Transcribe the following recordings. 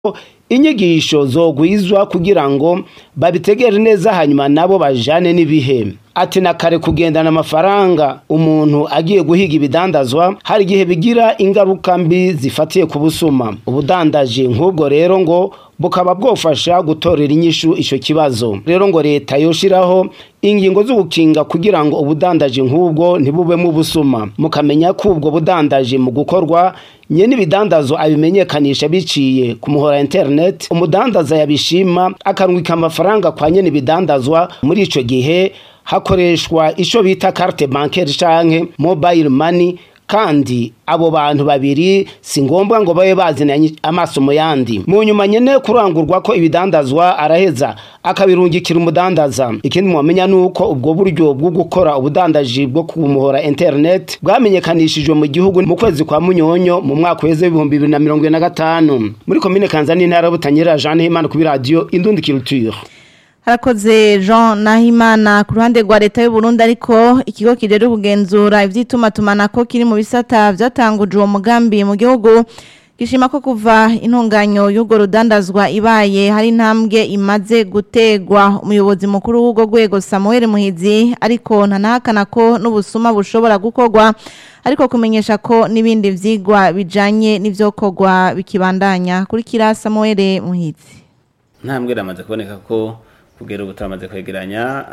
inyigisho zogwizwa kugira ngo babitegere neza hanyuma nabo bajane n'ibihe ati na kare kugendana amafaranga umuntu agiye guhiga ibidandazwa hari igihe bigira ingaruka mbi zifatiye ku busuma ubudandaji nk'ubwo rero ngo bukaba bwofasha gutorera inyishu ico kibazo rero ngo leta yoshiraho ingingo z'ugukinga kugira ngo ubudandaji nk'ubwo ntibubemo ubusuma mukamenya ko ubwo budandaji mu gukorwa nyene ibidandazo abimenyekanisha biciye ku muhora internet umudandaza yabishima akarungika amafaranga kwa nyene ibidandazwa muri ico gihe hakoreshwa ico bita carte bancaire canke mobile money kandi abo bantu babiri si ngombwa ngo babe bazinanye amaso mu yandi mu nyuma nyene kurangurwa ko ibidandazwa araheza akabirungikira umudandaza ikindi mwamenya nuko ubwo buryo bwo gukora ubudandaji bwo ku muhora internet bwamenyekanishijwe mu gihugu mu kwezi kwa munyonyo mu mwaka weze w'ibihumbi bibiri na mirongo ine na gatanu muri komine kanzani intara y'ubutanyerera jeanne himana kuri radiyo indundi culture harakoze jean nahimana ku ruhande rwa leta y'u Burundi ariko ikigo kijejwe kugenzura ivy'itumatumanako kiri mu bisata vyatanguje uwo mugambi mu gihugu gishima ko kuva intunganyo y'urwo rudandazwa ibaye hari intambwe imaze gutegwa umuyobozi mukuru w'urwo rwego samuel muhizi ariko ntanahakana ko n'ubusuma bushobora gukorwa ariko kumenyesha ko n'ibindi vyigwa bijanye n'ivyokorwa bikibandanya kurikira samuel muhizi ntambwe ramaze kuboneka ko kugera ubu turamaze kwegeranya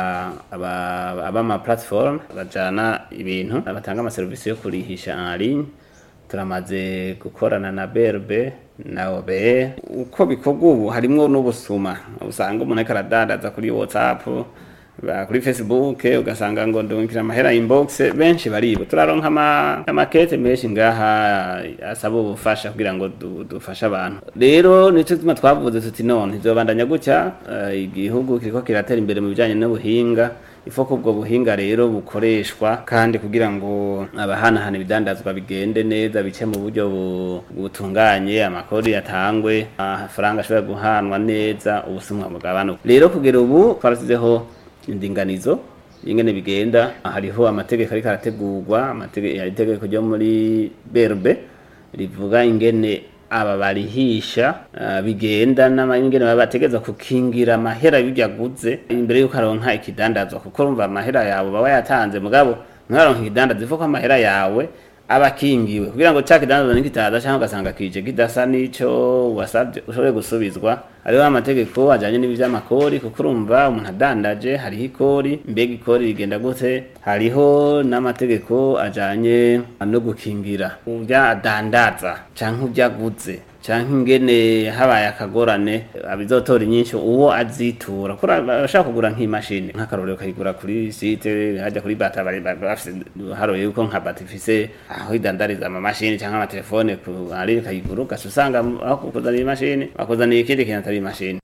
abama platform bajana ibintu batanga amaserivisi yo kurihisha en ligne turamaze gukorana na BRB na OBE uko bikorwa ubu harimwo n'ubusuma usanga umuntu ariko aradandaza kuri WhatsApp kuri Facebook ugasanga ngo ndungikira amahera inbox benshi baribo turaronka amakete menshi ngaha asaba ubufasha kugira ngo dufashe abantu rero nico tuma twavuze tuti none ntizobandanya gutya igihugu kiriko kiratera imbere mu bijanye n'ubuhinga ifoko ubwo buhinga rero bukoreshwa kandi kugira ngo abahanahana ibidandazwa bigende neza bice mu buryo butunganye amakori yatangwe amafaranga ashobora guhanwa neza ubusumwa bw'abantu rero kugera ubu twarasizeho indinganizo ingene bigenda hariho amategeko ariko arategurwa itegeko ryo muri berbe rivuga ingene aba barihisha bigenda n'ingene baba bategeza kukingira amahera y'ibyaguze imbere y'uko aronka ikidandazwa kuko urumva amahera yawe baba yatanze mugabo ntaronka ikidandazwa ivuga ko amahera yawe aba akingiwe kugira ngo cya kidandazwa nikitaza cyangwa ugasanga kije kidasa n'ico wasabye ushobore gusubizwa hariho amategeko ajanye n'ivy'amakori kuko urumva umuntu adandaje hariho ikori mbega ikori rigenda gute hariho n'amategeko ajanye no gukingira uvya adandaza canke uvya aguze canke ingene habaye akagorane abizotora inyinshi uwo azitura kuri bashaka kugura nk'imashini nk'akarorero kayigura kuri site hajya kuri bata bafise haroye yuko nka bata ifise aho idandariza amamashini canke amatelefone ari kayigura ugaca usanga aho kukuzanira imashini bakuzaniye ikindi kintu atari imashini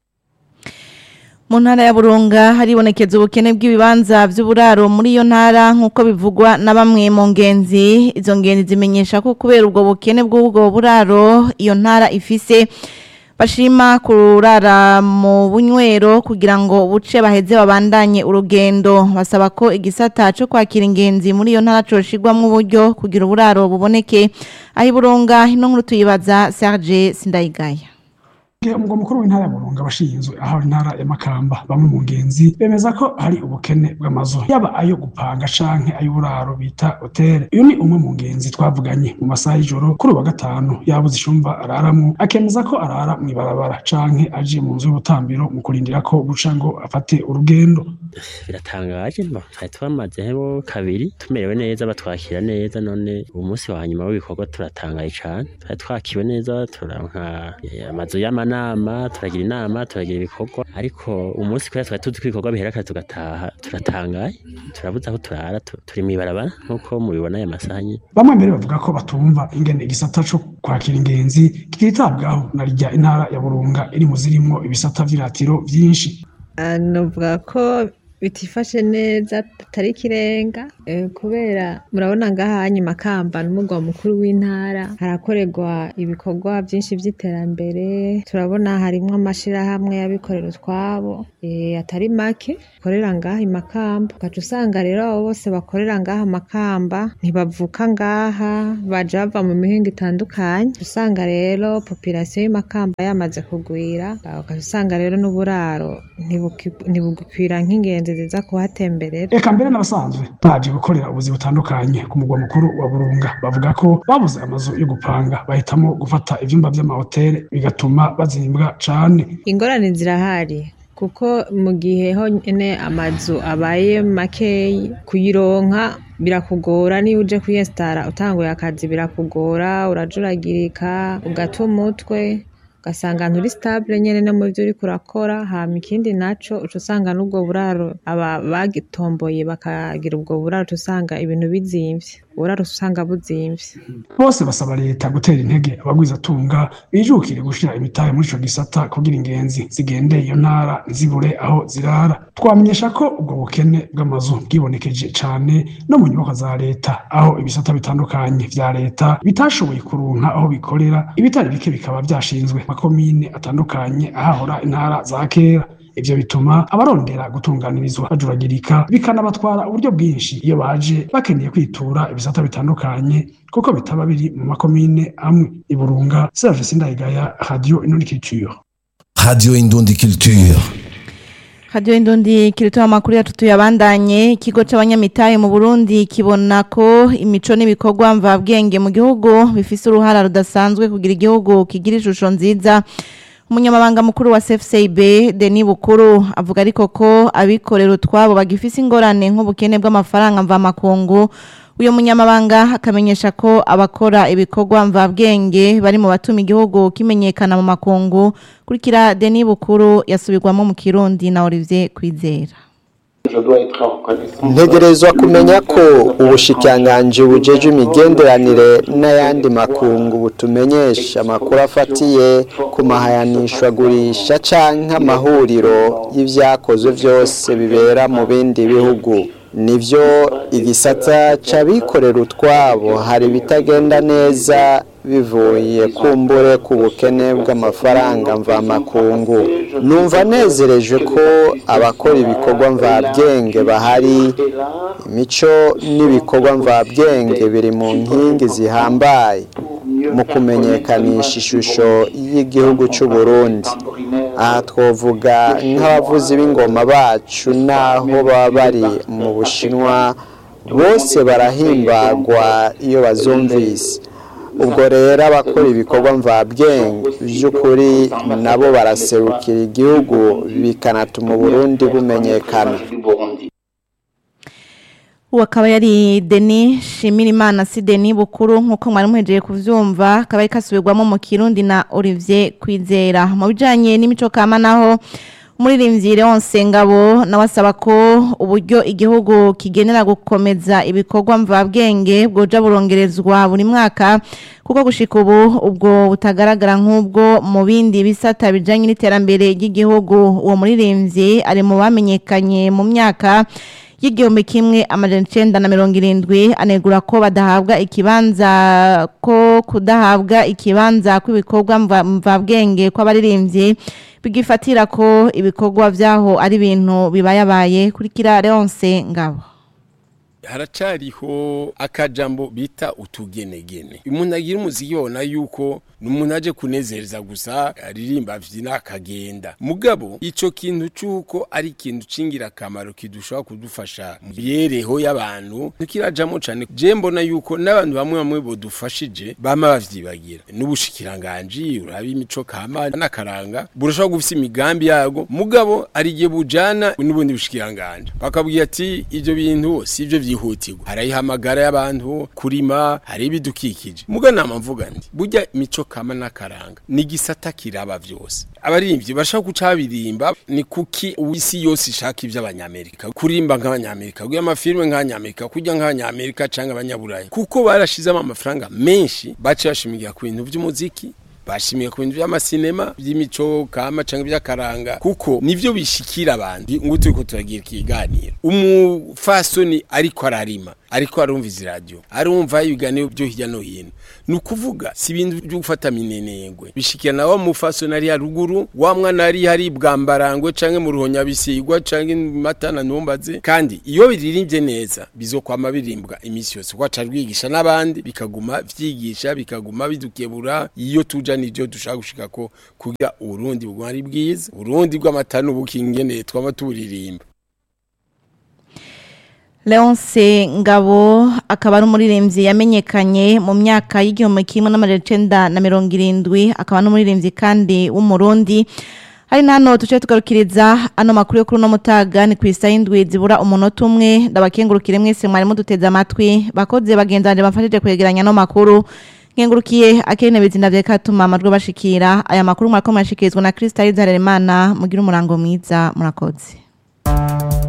mu ntara ya burunga haribonekeza ubukene bw'ibibanza by'uburaro muri iyo ntara nk'uko bivugwa na bamwe mu ngenzi izo ngenzi zimenyesha ko kubera ubwo bukene bw'ubwo buraro iyo ntara ifise bashima kurara mu bunywero kugira ngo buce baheze babandanye urugendo basaba ko igisata cyo kwakira ingenzi muri iyo ntara coshirwamo uburyo kugira uburaro buboneke aho iburunga ino nkuru tuyibaza Serge Sindayigaya umugwa mukuru w'intara ya burunga abashinzwe aho intara ya makamba bamwe mu ngenzi bemeza ko hari ubukene bw'amazu yaba ayo gupanga canke ay'uburaro bita hoteli uyu ni umwe mu ngenzi twavuganye mu masaha y'ijoro kuri uwa gatanu yabuze icumba araramwo akemeza ko arara mw'ibarabara canke aje mu nzu y'ubutambiro mu kurindira ko buca ngo afate urugendo biratangaje mba twari twamazeho kabiri tumerewe neza batwakira neza none ubu munsi wa nyuma w'ibikorwa turatangaye cane twari twakiwe neza turanka amazu y'amana inama turagira inama turagira ibikorwa ariko umunsi kubera twari tuzi ko ibikorwa bihera kare tugataha turatangaye turabuze aho turara turi mw'ibarabara nk'uko mubibona aya masaha nyine bamwe mbere bavuga ko batumva ingene igisata co kwakira ingenzi kititabwaho na rya intara ya burunga iri mu zirimwo ibisata vy'iratiro vyinshi novuga ko bitifashe neza atari ikirenga eh, kubera murabona ngaha hanyu makamba n'umugwa mukuru w'intara harakorerwa ibikorwa byinshi by'iterambere turabona harimwo amashirahamwe y'abikorera utwabo eh, atari make korera ngaha i makamba ugaca usanga rero abo bose bakorera ngaha makamba ntibavuka ngaha baja bava mu mihingo itandukanye usanga rero population y'imakamba yamaze kugwira ugaca usanga rero n'uburaro ntibuki- ntibugikwira nk'ingenzi ziza kuhatemberera eka mbere n'abasanzwe baje gukorera ubuzi butandukanye ku mugwa mukuru wa burunga bavuga ko babuze amazu yo gupanga bahitamo gufata ivyumba vy'amahoteli bigatuma bazimbwa cane ingorane zirahari kuko mu gihe honyine amazu abaye makeyi kuyironka birakugora niba uje kwiyesitara utanguye akazi birakugora urajuragirika ugata umutwe ugasanga nturi sitabule nyene no mu vyo uriko urakora hama ikindi naco uca usanga n'ubwo buraro aba bagitomboye bakagira ubwo buraro uca usanga ibintu bizimvye uburaro uca usanga buzimvye bose basaba leta gutera intege abagwizatunga bijukire gushira imitahe muri ico gisata kugira ingenzi zigendeye iyo ntara ntizibure aho zirara twamenyesha ko ubwo bukene bw'amazu bwibonekeje cane no mu nyubakwa za leta aho ibisata bitandukanye vya leta bitashoboye kuronka aho bikorera ibitari bike bikaba vyashinzwe mu makomine atandukanye ahahora intara za kera ivyo bituma abarondera gutunganirizwa bajuragirika bikanabatwara uburyo bwinshi iyo baje bakeneye kwitura ibisata bitandukanye kuko bitaba biri mu makomine amwe iburunga serge sindayigaya radio inonikiture Radio Indundi Culture. Radio Indundi kiritoa amakuru yacu tuyabandanye ikigo c'abanyamitahe mu Burundi kibona ko imico n'ibikorwa mvabwenge mu gihugu bifise uruhara rudasanzwe kugira igihugu kigira ishusho nziza umunyamabanga mukuru wa CFCB Denis Bukuru avuga ariko ko abikorera utwabo bagifise ingorane nk'ubukene bw'amafaranga mva makungu uyo munyamabanga akamenyesha ko abakora ibikorwa mvabwenge bari mu batuma igihugu kimenyekana mu makungu kurikira Denis Bukuru yasubirwamo mu Kirundi na Olivier Kwizera ntegerezwa kumenya ko ubushikiranganji bujeje imigenderanire n'ayandi makungu butumenyesha amakuru afatiye ku mahayanishwagurisha canke amahuriro y'ivyakozwe vyose bibera mu bindi bihugu nivyo igisata c'abikorera utwabo hari ibitagenda neza bivuye kumbure ku bukene bw'amafaranga mvamakungu numva nezereje ko abakora ibikorwa mvabwenge bahari imico n'ibikorwa mvabwenge biri mu nkingi zihambaye mu kumenyekanisha ishusho y'igihugu cy'u Burundi aha twavuga nk'abavuzi b'ingoma bacu n'aho baba bari mu bushinwa bose barahimbagwa iyo bazumvise ubwo rero abakora ibikorwa mvabwenge by'ukuri nabo baraserukira igihugu bikanatuma uburundi bumenyekana ubu akaba yari deni shimira imana si deni bukuru nk'uko mwari muhejeje kubyumva akaba ari kasubirwamo mu kirundi na olivier kwizera mu bijyanye n'imico kama naho umuririmbyi Leonce Ngabo nawe asaba ko uburyo igihugu kigenera gukomeza ibikorwa mvabwenge bwoja burongerezwa buri mwaka kuko gushika ubu ubwo butagaragara nk'ubwo mu bindi bisata bijanye n'iterambere ry'igihugu uwo muririmbyi ari mu bamenyekanye mu myaka y'igihumbi kimwe amajana icenda na mirongo irindwi anegura ko badahabwa ikibanza ko kudahabwa ikibanza kw'ibikorwa mva- mvabwenge kw'abaririmbyi bigifatira ko ibikorwa vyaho ari ibintu bibayabaye kurikira Leonce Ngabo haracariho akajambo bita utugenegene umuntu agira umuziki yona yuko ni umuntu aje kunezereza gusa aririmba avyina akagenda mugabo ico kintu c'uko ari ikintu c'ingirakamaro kidushobora kudufasha mu mibereho y'abantu ntikirajamo cane je mbona yuko n'abantu bamwe bamwe bodufashije bama bavyibagira n'ubushikiranganji uraba imico kama n'akaranga burashobora gufisa imigambi yago mugabo ari igihe bujana n'ubundi bushikiranganji bakabwira ati ivyo bintu si ivyo vyihutirwa harayihamagara y'abantu kurima hari ibidukikije muga nama mvuga nti burya imico kama n'akaranga ni igisata kiraba vyose abaririmbyi bashaka guca birimba ni kuki isi yose ishaka ivy'abanyamerika kurimba nk'abanyamerika kugira amafilme nk'abanyamerika kurya nk'abanyamerika canke abanyaburaya kuko barashizemo amafaranga menshi baciye bashimigira ku bintu vy'umuziki bashimiye ku bintu by'amasinema by'imico kama canke by'akaranga kuko nivyo bishikira abantu ngo turiko turagira ikiganiro umufasoni ariko ararima ariko arumva radio arumva ibiganiro byo hirya no hino ni ukuvuga si ibintu byo gufata minenengwe bishikirana wa mufasoni ari haruguru wa mwana ari hari bwambarangwe canke mu ruhonyabisigwa canke matana ntumbaze kandi iyo biririmbye neza bizokwama birimbwa imisi yose kwaca rwigisha n'abandi bikaguma vyigisha bikaguma bidukebura iyo tuja nivyo dushaka gushika ko kugira urundi buguma ari bwiza urundi bw'amata n'ubukingene twama turirimba Leonce Ngabo akaba ari umuririmbyi yamenyekanye mu myaka y'igihumbi kimwe n'amajana icenda na mirongo irindwi akaba n'umuririmbyi kandi w'umurundi hari nano tuce tugarukiriza ano makuru yo kuri uno mutaga ni ku isaha y'indwi zibura umunota umwe ndabakengurukire mwese mwari muduteze amatwi bakoze bagendanje bamfashije kwegeranya ano makuru nkengurukiye akene bizinda vya katuma amajwi bashikira aya makuru mwariko mwashikirizwa na Krista Izaremana mugira umurango mwiza murakoze